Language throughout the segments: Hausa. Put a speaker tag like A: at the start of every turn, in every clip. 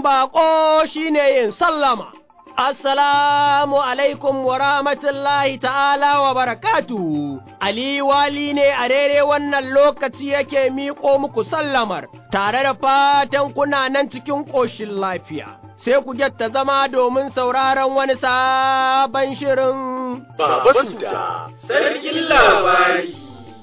A: babban baƙo shine yin sallama. Assalamu alaikum wa rahmatullahi ta'ala wa barakatu. Ali wali ne a rere wannan lokaci yake miƙo muku sallamar, tare da fatan kuna nan cikin ƙoshin lafiya. Sai ku ta zama domin sauraron wani sabon shirin.
B: Baba Suda, sarkin labari.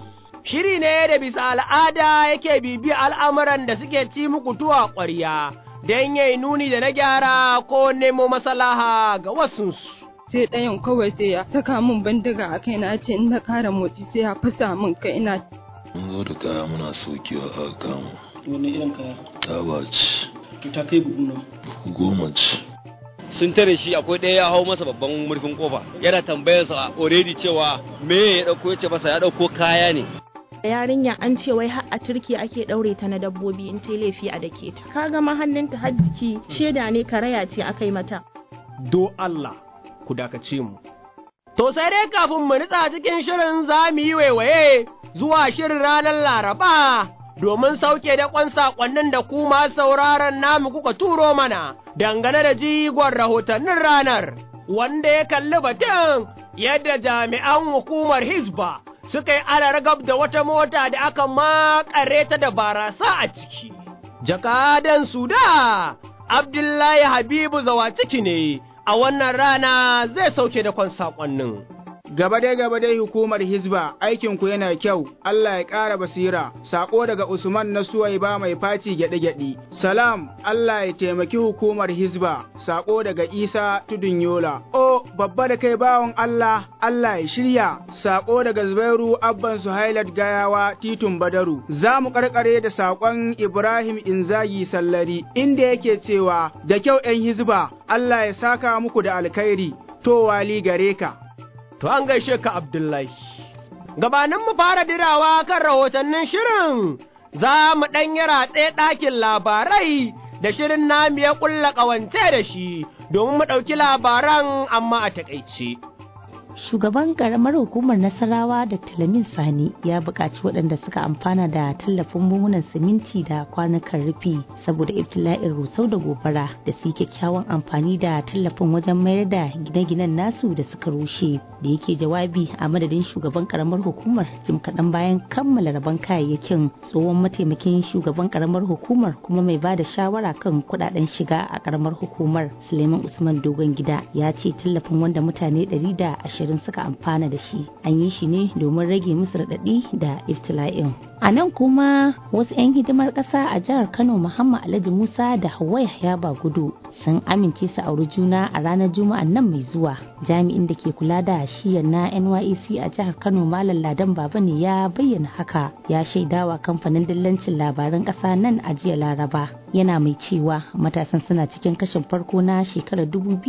A: Shiri ne da bisa al'ada yake bibi al'amuran da suke ci muku tuwa ƙwarya. don yayi nuni da na gyara ko nemo masalaha ga wasunsu.
C: sai ɗayan kawai sai ya saka min bandiga a kai na ce in na ƙara motsi sai ya fasa min kai ina
D: mun zo da kaya muna saukewa a kama
E: wani irin kaya
D: taba ce
E: to ta kai buhu nawa
D: goma ce
F: sun tare shi akwai ɗaya ya hau masa babban murfin kofa yana tambayarsa already cewa me ya ɗauko ya ce masa ya ɗauko kaya ne
G: yarinya an ce wai har a turki ake daure ta na dabbobi in ta laifi a dake ta ka gama hannunta har jiki sheda ne karaya ce aka yi mata
A: Do Allah ku dakace mu. To sai dai kafin mu nutsa cikin shirin za mu yi waiwaye zuwa shirin ranar Laraba domin sauke da kwan saƙonnin da ku ma sauraron namu kuka turo mana dangane da jigon rahotannin ranar wanda ya kalli batun yadda jami'an hukumar Hizba suka yi alargab da wata mota da aka makare ta da barasa a ciki. Jakadan Suda, Abdullahi Habibu zawa ciki ne, a wannan rana zai sauke da kwan saƙonnin.
H: Gaba dai gaba dai hukumar Hizba aikinku yana kyau, Allah ya ƙara basira, saƙo daga Usman na Suwaiba mai faci gyaɗe-gyaɗe. Salam, Allah ya taimaki hukumar Hizba, saƙo daga Isa Tudun Yola. O, babba da kai bawan Allah, Allah ya shirya, saƙo daga Zubairu Abban Suhailat Gayawa Titun Badaru. Za mu ƙarƙare da saƙon Ibrahim Inzagi Sallari, inda yake cewa, da kyau ‘yan Hizba, Allah ya saka muku da alkhairi, to wali gare ka.
A: To an gaishe ka Abdullahi. Gabanin mu fara dirawa kan rahotannin shirin, za mu ɗan yi ratse ɗakin labarai da shirin namu ya ƙulla ƙawance da shi domin mu ɗauki labaran amma a taƙaice.
I: Shugaban karamar hukumar Nasarawa da Talamin Sani ya buƙaci waɗanda suka amfana da tallafin buhunan siminti da kwanukan rufi saboda ibtila'in rusau da gobara da su kyakkyawan amfani da tallafin wajen mayar da gine-ginen nasu da suka rushe da yake jawabi a madadin shugaban karamar hukumar jim kaɗan bayan kammala rabon kayayyakin tsohon mataimakin shugaban karamar hukumar kuma mai ba da shawara kan kuɗaɗen shiga a karamar hukumar Suleiman Usman Dogon Gida ya ce tallafin wanda mutane ɗari da ashirin suka amfana da shi an yi shi ne domin rage musu raɗaɗi da iftila'in a nan kuma wasu 'yan hidimar ƙasa a jihar kano muhammad alhaji musa da hawa yahya gudu sun amince su auri juna a ranar juma'a nan mai zuwa jami'in da ke kula da shiyar na nyec a jihar kano malam ladan baba ne ya bayyana haka ya shaidawa kamfanin dillancin labaran ƙasa nan a jiya laraba yana mai cewa matasan suna cikin kashin farko na shekarar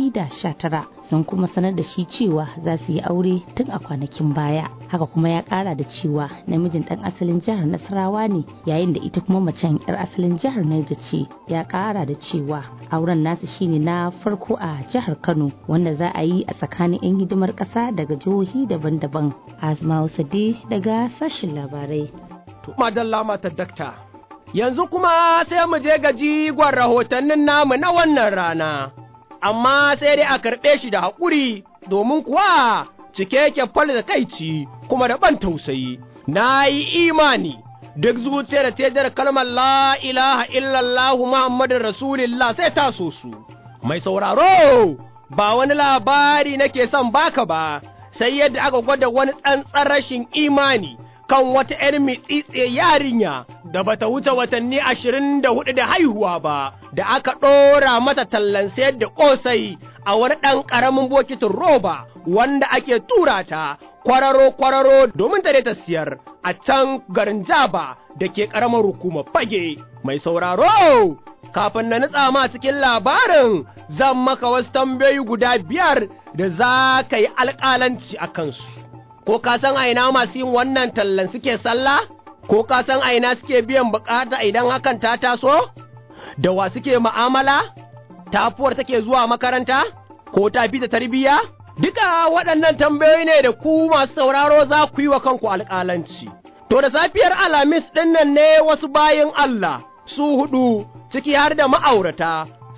I: 2019 sun kuma sanar da shi cewa za su yi aure tun a kwanakin baya haka kuma ya kara da cewa namijin dan asalin jihar nasarawa ne yayin da ita kuma macen yar asalin jihar Niger ce ya kara da cewa auren nasu shine na farko a jihar Kano wanda za a yi a tsakanin 'yan hidimar ƙasa daga jihohi daban-daban Azma Sade daga sashen labarai
A: Madalla mata dakta. Yanzu kuma sai mu je ga jigon rahotannin namu na wannan rana, amma sai dai a karɓe shi da haƙuri domin kuwa cike yake fal da kaici kuma da ban tausayi. Na yi imani duk zuciyar da ta kalmar la ilaha illallah Muhammadun Rasulullah sai ta so su. Mai sauraro ba wani labari nake son baka ba, sai yadda aka gwada wani tsantsan rashin imani. kan wata ‘yar mitsitse yarinya da bata wuce watanni ashirin da hudu da haihuwa ba, da aka ɗora mata tallan sayar da ƙosai a wani ɗan ƙaramin bokitin roba wanda ake tura ta kwararo-kwararo domin ta ta siyar a can garin Jaba da ke ƙaramar hukumar fage. Mai sauraro, kafin na nutsa ma cikin labarin zan maka wasu tambayoyi guda biyar da za ka yi alƙalanci a kansu. ko ka san aina masu yin wannan tallan suke sallah? Ko ka san aina suke biyan bukata idan hakan ta taso? Da wa suke ma'amala? Tafuwar take zuwa makaranta? Ko ta fi da tarbiyya? Duka waɗannan tambayoyi ne da ku masu sauraro za ku yi wa kanku alƙalanci. To da safiyar Alhamis ɗin nan ne wasu bayin Allah su huɗu ciki har da ma'aurata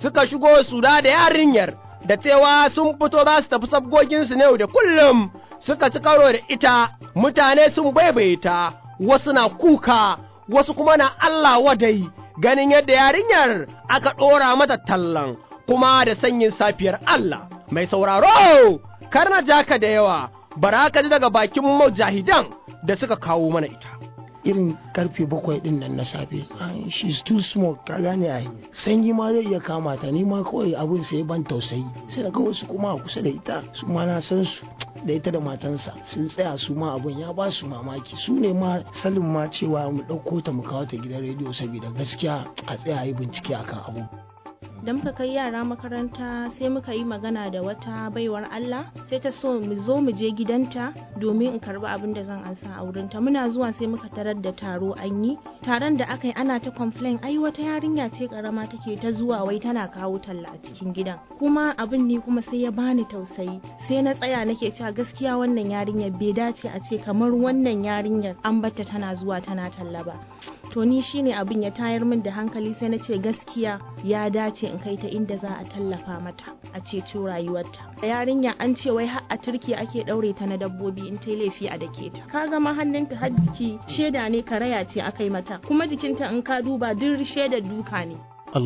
A: suka shigo su da yarinyar da cewa sun fito za su tafi sabgoginsu ne da kullum suka ci karo da ita mutane sun baibaye ta wasu na kuka wasu kuma na Allah wadai ganin yadda yarinyar aka ɗora mata tallan kuma da sanyin safiyar Allah mai sauraro kar na jaka da yawa bara ka ji daga bakin mujahidan da suka kawo mana ita
J: irin karfe bakwai din nan na safe she is too small ka gane ai sanyi ma zai iya kama ta ni ma kawai abin sai ban tausayi sai daga wasu kuma a kusa da ita su ma na san su da ita da matansa sun tsaya su ma abin ya ba su mamaki su ne ma salin ma cewa mu ɗauko ta mu kawo ta gidan rediyo saboda gaskiya a tsaya yi bincike akan abu
G: da muka kai yara makaranta sai muka yi magana da wata baiwar Allah sai ta so mu zo mu je gidanta domin in karbi abin da zan ansa a wurinta muna zuwa sai muka tarar da taro an yi taron da aka yi ana ta complain ai wata yarinya ce karama take ta zuwa wai tana kawo talla a cikin gidan kuma abin ni kuma sai ya bani tausayi sai na tsaya nake cewa gaskiya wannan yarinyar bai dace a ce kamar wannan yarinyar an batta tana zuwa tana talla ba to ni shine abin ya tayar min da hankali sai na ce gaskiya ya dace in kai ta inda za a tallafa mata a ceto rayuwarta yarinya an ce wai har a turki ake daure ta na dabbobi in ta laifi a dake ta ka gama hannunta har jiki sheda ne karaya ce aka yi mata kuma jikinta in ka duba duk sheda duka ne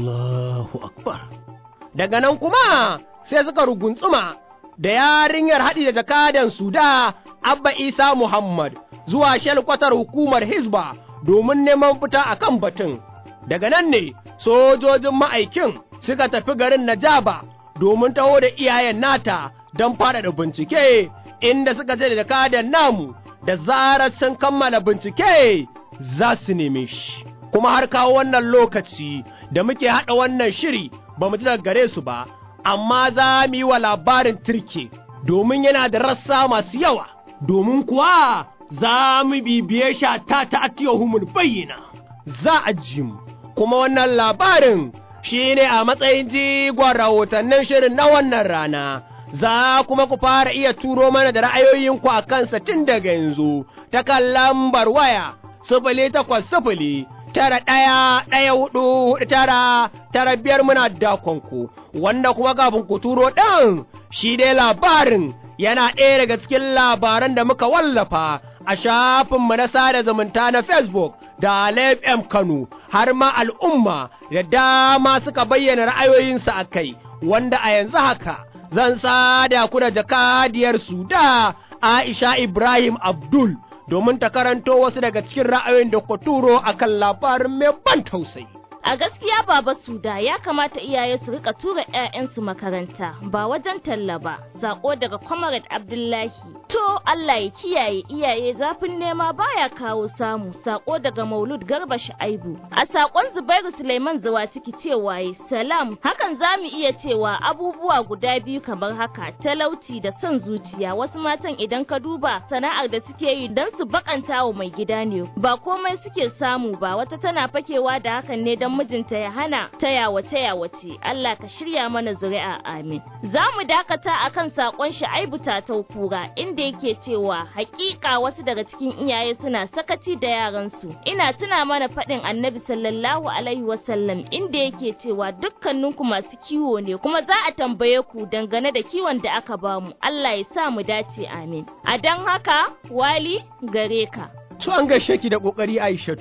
J: Allahu akbar
A: daga nan kuma sai suka ruguntsuma da yarinyar haɗi da jakadan suda abba isa muhammad zuwa shalkwatar hukumar hizba domin neman fita a kan batun daga nan ne sojojin ma'aikin suka tafi garin Najaba domin taho da iyayen nata don faɗaɗa bincike inda suka ce da kadan namu da zarar sun kammala bincike za su neme shi. Kuma har kawo wannan lokaci da muke haɗa wannan shiri ba mu ji daga gare su ba, amma za mu yi wa labarin turke domin yana da rassa masu yawa, domin kuwa za mu bibiye shi ta ta atiyahumul bayyana. Za a ji mu, kuma wannan labarin shi ne a matsayin jigon rahotannin shirin na wannan rana, za kuma ku fara iya turo mana da ra'ayoyinku a kansa tun daga yanzu ta kan lambar waya sifili takwas sifili tara ɗaya ɗaya hudu hudu tara tara biyar muna dakonku wanda kuma kafin ku turo ɗin shi dai labarin yana ɗaya daga cikin labaran da muka wallafa a shafinmu na sada zumunta na Facebook da Alef M Kano har ma al'umma da dama suka bayyana ra'ayoyinsu a kai, wanda a yanzu haka zan sada ku da jakadiyar su da Aisha Ibrahim Abdul domin ta karanto wasu daga cikin ra'ayoyin da ku turo a kan labarin mai ban tausayi.
K: A gaskiya Baba Suda ya kamata iyaye su rika tura 'ya'yansu makaranta ba wajen talla ba, sako daga Comrade Abdullahi. To Allah ya kiyaye iyaye zafin nema baya kawo samu, sako daga Maulud Garba Shaibu. A sakon Zubairu Suleiman Zawaciki cewa yi salam, hakan za mu iya cewa abubuwa guda biyu kamar haka, talauci da son zuciya. Wasu matan idan ka duba sana'ar da suke yi don su bakanta wa mai gida ne, ba komai suke samu ba, wata tana fakewa da hakan ne don mijinta ya hana ta yawace yawace Allah ka shirya mana zuri'a amin za mu dakata akan sakon Shu'aibu Tatau Kura inda yake cewa hakika wasu daga cikin iyaye suna sakaci da yaransu ina tuna mana faɗin Annabi sallallahu alaihi wasallam inda yake cewa dukkaninku masu kiwo ne kuma za a tambaye ku dangane da kiwon da aka bamu Allah ya sa mu dace amin a dan haka wali gare ka
A: To an gaishe ki da ƙoƙari Aishatu.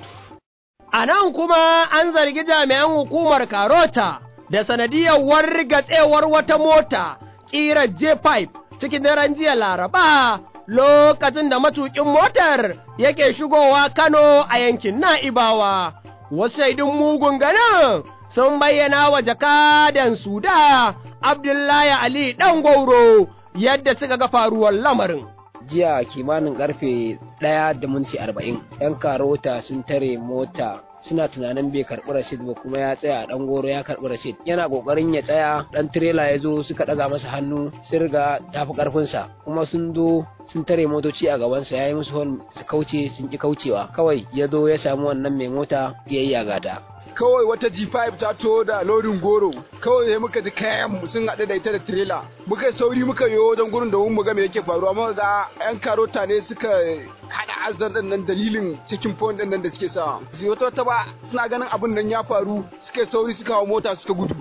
A: A nan kuma an zargi jami'an hukumar Karota da sanadiyar wargatsewar wata mota ƙirar J5 cikin daren jiya Laraba lokacin da matuƙin motar yake shigowa Kano a yankin Na'ibawa. Wasu shaidun mugun ganin sun bayyana wa jakadan Suda Abdullahi Ali ɗan gwauro yadda suka ga faruwar lamarin.
L: jiya kimanin karfe ɗaya da minti arba'in yan karota sun tare mota suna tunanin bai karɓi rasid ba kuma ya tsaya ɗan goro ya karɓi rasid yana ƙoƙarin ya tsaya ɗan tirela ya zo suka ɗaga masa hannu sun riga tafi ƙarfinsa kuma sun zo sun tare motoci a gabansa ya yi musu hon su kauce sun ki kaucewa kawai ya zo ya samu wannan mai mota ya yi yagata
M: kawai wata G5 ta to da lodin goro kawai sai muka ji kayan mu sun haɗu da ita da trailer muka sauri muka yi wajen gurin da mu ga me yake faruwa muka ga yan karota ne suka hada azan din nan dalilin cikin point din nan da suke sa su wata wata ba suna ganin abin nan ya faru suka sauri suka hawo mota suka gudu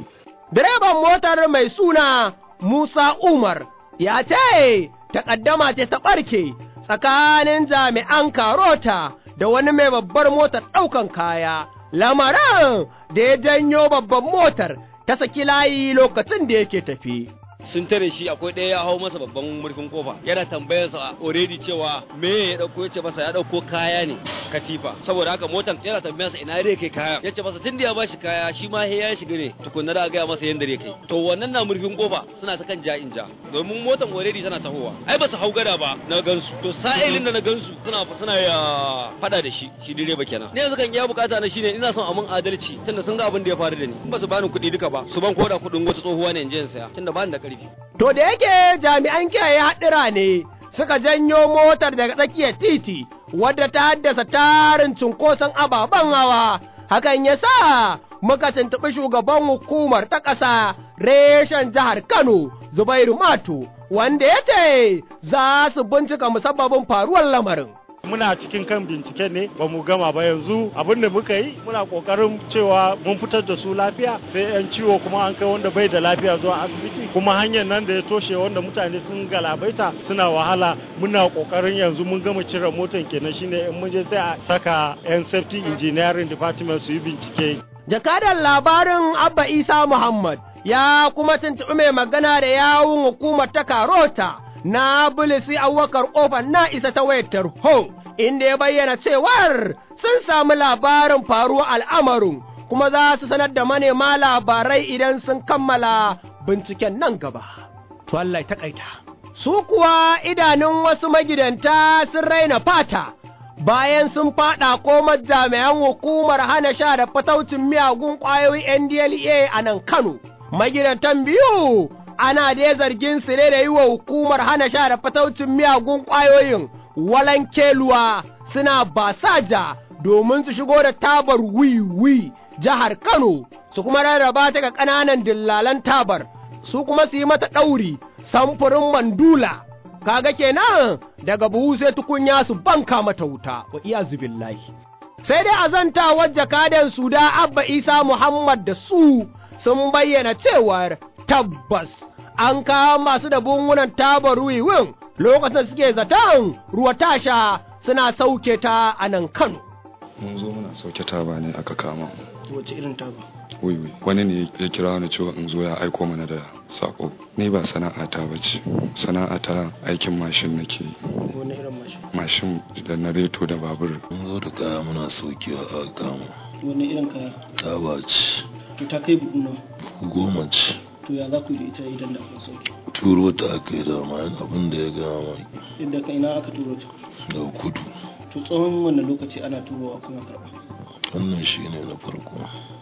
A: Direban motar mai suna Musa Umar ya ce takaddama ce ta ɓarke tsakanin jami'an karota da wani mai babbar motar ɗaukan kaya, lamarin da ya janyo babban motar ta saki layi lokacin da yake tafi.
F: sun tare shi akwai ɗaya ya hau masa babban murfin kofa yana tambayar sa already cewa me ya dauko yace masa ya dauko kaya ne katifa saboda haka motan yana tambayar sa ina zai kai kaya yace masa tunda ya bashi kaya shi ma ya shiga ne tukunna da ga masa yanda zai kai to wannan na murfin kofa suna ta kan ja in ja domin motan already tana tahowa ai ba su hau gada ba na gansu to sa'ilin da na gansu suna suna ya fada da shi shi direba kenan ne yanzu kan iya bukata na shine ina son a mun adalci tunda sun ga abin da ya faru da ni in ba su bani kuɗi duka ba su ban koda kuɗin wata tsohuwa ne in je in saya tunda ba ni da ƙarfi
A: To da yake jami'an kiyaye haɗura ne suka janyo motar daga tsakiyar titi wadda ta haddasa tarin cunkoson ababen hawa, hakan ya sa muka tuntuɓi shugaban hukumar ta ƙasa reshen jihar Kano Zubairu Mato wanda ya ce za su bincika musabbabin faruwar lamarin.
N: muna cikin kan bincike ne ba mu gama ba yanzu abin da muka yi muna kokarin cewa mun fitar da su lafiya sai yan ciwo kuma an kai wanda bai da lafiya zuwa asibiti kuma hanyar nan da ya toshe wanda mutane sun galabaita suna wahala muna kokarin yanzu mun gama cire motan kenan shine in mun je sai a saka yan safety engineering department su yi bincike
A: Jakadan labarin Abba Isa Muhammad ya kuma tuntuɓi mai magana da yawun hukumar ta Karota na Bulisi Abubakar Kofar na isa ta wayar tarho, inda ya bayyana cewar sun samu labarin faruwar al'amarin kuma za su sanar da manema labarai idan sun kammala binciken nan gaba. To Allah ya taƙaita. Su kuwa idanun wasu magidanta sun raina fata. Bayan sun faɗa komar jami'an hukumar hana sha da fataucin miyagun ƙwayoyi NDLA a nan Kano, magidantan biyu ana dai zargin su ne da yi wa hukumar hana sha da fataucin miyagun ƙwayoyin walankeluwa suna basaja domin su shigo da tabar wiwi jihar Kano su kuma rarraba ta ga ƙananan dillalan tabar su kuma su yi mata ɗauri samfurin mandula kaga kenan daga buhu sai tukunya su banka mata wuta wa iya billahi sai dai azantawar jakadan su da abba isa muhammad da su sun bayyana cewar tabbas an kawo masu da bungunan tabar wiwin lokacin suke zaton ruwa tasha suna sauke ta a nan Kano.
O: Mun zo muna sauke taba ne aka kama
E: Wace irin taba?
O: Wiwi, wani ne ya kira ni cewa in zo ya aiko mana da sako. Ni ba sana'ata ba ce, sana'ata aikin mashin nake yi.
E: Wani irin mashin?
O: Mashin da na reto da babur.
D: Mun zo da kaya muna saukewa a kama.
E: Wani irin kaya?
D: Taba ce.
E: To ta kai buhu nawa?
D: Goma ce.
E: To ya za ku yi da ita idan da aka sauke?
D: Turo ta aka yi dama abin da ya gama mai.
E: Inda ka ina aka turo ta?
D: Daga kudu.
E: To tsawon wannan lokaci ana turowa kuma karɓa.
D: Wannan shi ne na farko.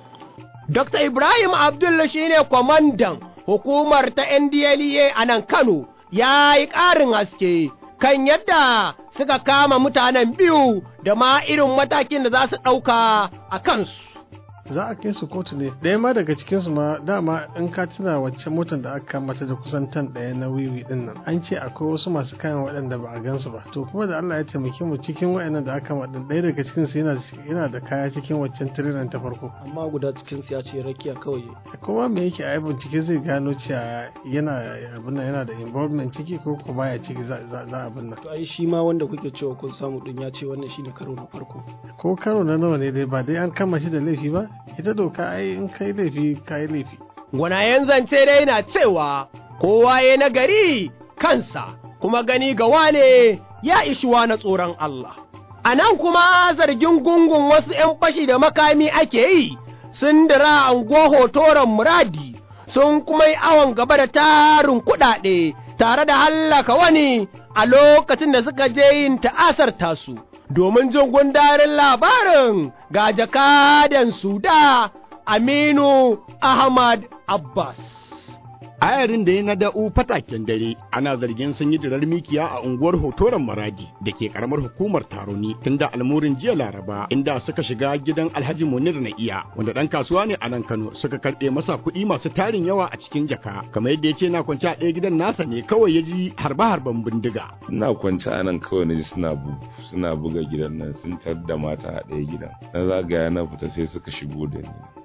A: Dr. Ibrahim Abdullah shi ne kwamandan hukumar ta NDLEA a nan Kano ya yi ƙarin haske kan yadda suka kama mutanen biyu da ma irin matakin da za su ɗauka a kansu.
P: za a kai su kotu ne ɗaya ma daga cikinsu ma dama in ka tuna wacce motar da aka mata da kusan tan ɗaya na wiwi ɗin nan an ce akwai wasu masu kayan waɗanda ba a gansu ba to kuma da Allah ya taimake mu cikin waɗannan da aka maɗin ɗaya daga cikinsu yana yana da kaya cikin waccan tiriran ta farko
E: Amma guda cikin ya ce rakiya kawai.
P: kuma me yake a bincike zai gano cewa yana abin nan yana da involvement ciki ko ko baya ciki za za za abin nan
E: To ai shi ma wanda kuke cewa kun samu din ya ce wannan shine karo na farko.
P: ko karo na nawa ne dai ba dai an kama shi da laifi ba ita doka ai in kai laifi kai laifi
A: Gwanayen zance dai na cewa kowa ya nagari kansa kuma gani ga wane ya ishuwa na tsoron Allah. A nan kuma zargin gungun wasu ’yan fashi da makami ake yi sun dira anguwa hotoron muradi sun kuma yi awon gaba da tarin kuɗaɗe tare da hallaka wani a lokacin da suka je yin ta'asar tasu. Domin jin gundarin labarin ga jakadan Suda Aminu Ahmad Abbas.
Q: ayarin da ya na da'u fataken dare ana zargin sun yi dirar mikiya a unguwar hotoron maradi da ke karamar hukumar taroni tun da almurin jiya laraba inda suka shiga gidan alhaji munir na iya wanda dan kasuwa ne a nan kano suka karɓe masa kuɗi masu tarin yawa a cikin jaka kamar yadda ya ce na kwance a ɗaya gidan nasa ne kawai ya ji harba harban bindiga
R: ina kwance a nan kawai na ji suna suna buga gidan nan sun tar da mata a ɗaya gidan na zagaya na fita sai suka shigo da ni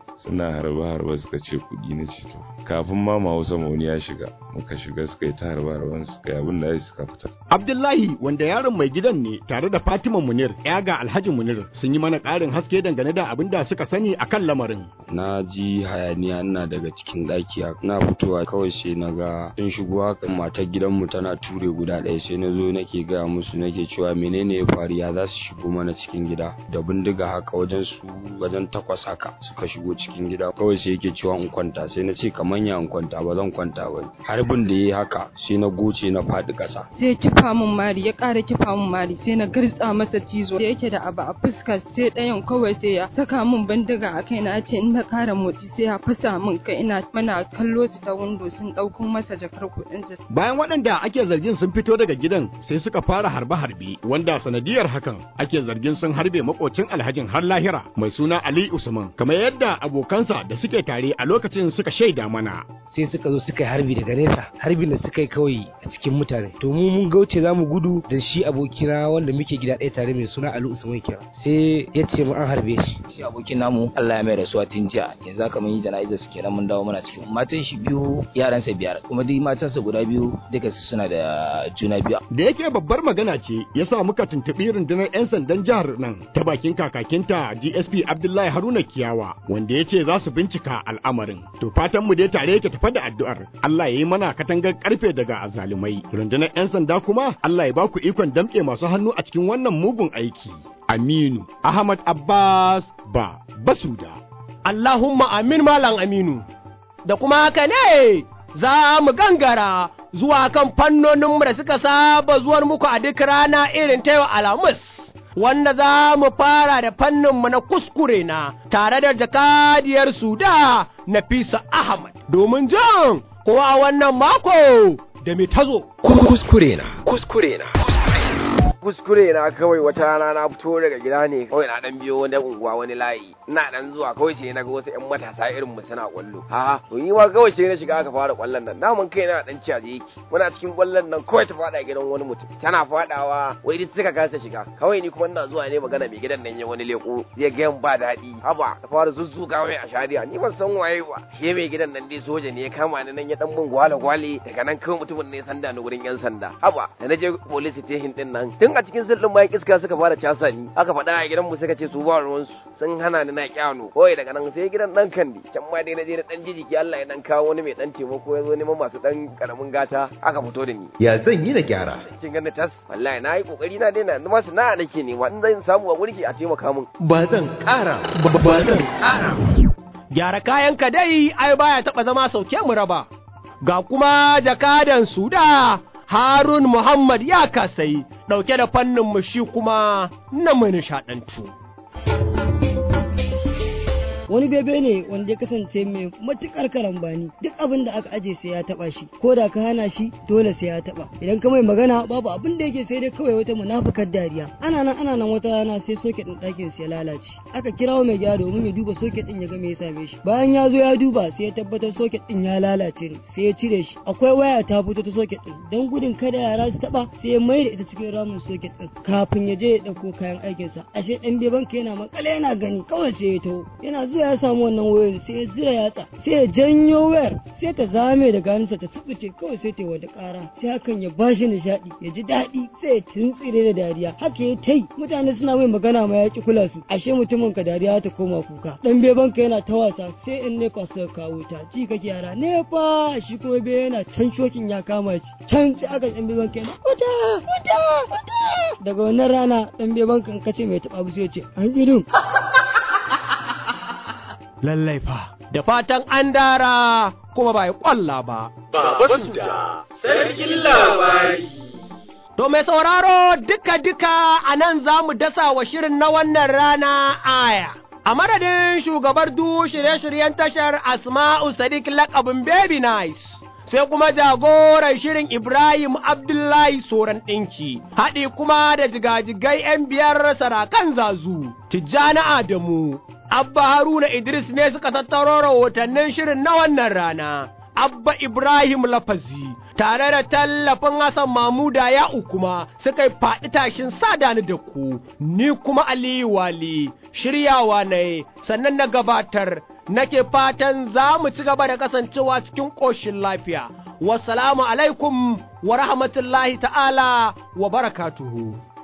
R: suna harba harba suka ce kuɗi na ce to kafin ma ma Hausa wani ya shiga muka shiga suka yi ta harba harban suka yi abin da ya suka fita
Q: Abdullahi wanda yaron mai gidan ne tare da Fatima Munir ya ga Alhaji Munir sun yi mana ƙarin haske dangane da abin da suka sani akan lamarin.
S: Na ji hayaniya ina daga cikin ɗaki na fitowa kawai sai na ga sun shigo haka matar gidanmu tana ture guda ɗaya sai na zo nake gaya musu nake cewa menene ya faru ya za su shigo mana cikin gida da bindiga haka wajen su wajen takwas haka suka shigo cikin gida kawai sai yake cewa in kwanta sai na ce kamar ya in kwanta ba zan kwanta ba harbin da yayi haka sai na goce na faɗi ƙasa
C: sai kifa min mari ya ƙara kifa min mari sai na girtsa masa cizo da yake da abu a fuska sai ɗayan kawai sai ya saka min bindiga a kai na ce in na ƙara motsi sai ya fasa min kai ina mana kallo su ta windo sun ɗauko masa jakar kuɗinsa.
Q: Bayan waɗanda ake zargin sun fito daga gidan sai suka fara harbe-harbe wanda sanadiyar hakan ake zargin sun harbe makocin alhajin har lahira mai suna Ali Usman kamar yadda abokansa da suke tare a lokacin suka shaida mana.
T: Sai suka zo suka yi harbi daga nesa harbin da suka yi kawai a cikin mutane to mu mun gauce za mu gudu da shi abokina wanda muke gida ɗaya tare mai suna Ali Usman kira sai ya ce mu an harbe shi.
U: Shi abokin namu Allah ya mai rasuwa tun jiya yanzu haka mun yi jana'izar su kenan mun dawo muna cikin matan shi biyu yaransa biyar kuma duk matansa guda biyu duka suna da juna biyu.
Q: Da yake babbar magana ce ya sa muka tuntuɓi rundunar 'yan sandan jihar nan ta bakin kakakinta DSP Abdullahi Haruna Kiyawa wanda ya ce za su bincika al'amarin. To fatan mu dai tare yake tafa da addu'ar Allah ya yi mana katangar karfe daga azalumai. Rundunar 'yan sanda kuma Allah ya ba ku ikon damƙe masu hannu a cikin wannan mugun aiki. Aminu Ahmad Abbas ba Basuda.
A: Allahumma amin malam Aminu. Da kuma haka ne za mu gangara zuwa kan fannoninmu da suka saba zuwar muku a duk rana irin ta yau Alhamis. Wanda za mu fara da fanninmu na kuskure na tare da jakadiyar Suda Nafisa Ahmad domin jan kowa wannan mako da mai tazo.
V: Kuskure na, kuskure na.
W: kuskure na kawai wata rana na fito daga gida ne kawai na dan biyo wani unguwa wani layi ina dan zuwa kawai sai na ga wasu ƴan matasa irin mu suna kwallo ha to ni ma kawai sai na shiga aka fara kwallon nan namun kai na dan ciyaje yake muna cikin kwallon nan kawai ta fada gidan wani mutum tana fadawa wai duk suka kasa shiga kawai ni kuma ina zuwa ne magana mai gidan nan ya wani leko zai ga ba daɗi haba ta fara zuzzuka mai a shari'a ni ban san waye ba shi mai gidan nan dai soja ne ya kama ni nan ya dan mun gwale gwale daga nan kawai mutumin ne sanda ni gurin yan sanda haba da na je police station din nan tun a cikin sirrin bayan iska suka fara casa ni aka faɗa a gidan mu suka ce su ba ruwansu sun hana ni na kyano kawai daga nan sai gidan dan kandi can ma dai na je na dan jijiki Allah ya dan kawo wani mai dan taimako ya zo neman masu dan karamin gata aka fito da ni
V: Ya zan yi da gyara.
W: kin ganin tas wallahi na yi kokari na daina yanzu ma na nake nema in zan samu a gurki a taimaka min
V: Ba zan ƙara, ba zan ƙara.
A: Gyara kayanka dai ai baya taɓa zama sauke mu raba. Ga kuma jakadan Suda Harun Muhammad ya kasai ɗauke da fannin mu shi kuma na mai nishaɗantu.
X: wani bebe ne wanda ya kasance mai matukar karambani duk abin da aka aje sai ya taba shi ko da ka hana shi dole sai ya taba idan ka mai magana babu abin da yake sai dai kawai wata munafukar dariya ana nan ana nan wata rana sai soket din ɗakin sa ya lalace aka kirawo mai gyara domin ya duba soket din ya ga me ya same shi bayan ya zo ya duba sai ya tabbatar soket din ya lalace ne sai ya cire shi akwai waya ta fito ta soket din dan gudun kada yara su taba sai ya mai da ita cikin ramin soket din kafin ya je ya dauko kayan aikinsa ashe dan beban ka yana makale yana gani kawai sai ya taho yana zuwa ya samu wannan wayoyin sai ya zira yatsa sai ya janyo wayar sai ta zame da ganinsa ta tsibice kawai sai ta yi wata kara sai hakan ya bashi nishaɗi ya ji daɗi sai ya tuntsire da dariya haka ya tai mutane suna mai magana ma ya ki kula su ashe mutumin ka dariya ta koma kuka dan beban ka yana ta wasa sai in nefa suka kawo ta ji kake yara nefa shi kuma be yana can shokin ya kama shi can sai aka dan beban ka yana wuta wuta wuta daga wannan rana dan beban ka in kace mai taɓa abu sai ya ce an idun
A: Lallai fa, da fatan an dara kuma ba ya ƙwalla ba.
B: Baba Suda, sarkin labari.
A: To mai sauraro duka-duka a nan za mu dasa wa shirin na wannan rana aya. A madadin shugabar du shirye-shiryen tashar Asma'u Sadiq lakabin Baby Nice. Sai kuma jagoran shirin Ibrahim Abdullahi Soran ɗinki, haɗi kuma da jigajigai ‘yan biyar sarakan zazu, Tijjani Adamu, Abba Haruna Idris ne suka tattaro rahotannin shirin na wannan rana. Abba Ibrahim Lafazi tare da tallafin Hassan Mamuda ya kuma suka yi faɗi tashin sadani da ku, ni kuma Aliyu Wali shiryawa ne sannan na gabatar nake fatan za mu ci gaba da kasancewa cikin ƙoshin lafiya. Wassalamu alaikum wa rahmatullahi ta'ala wa barakatuhu.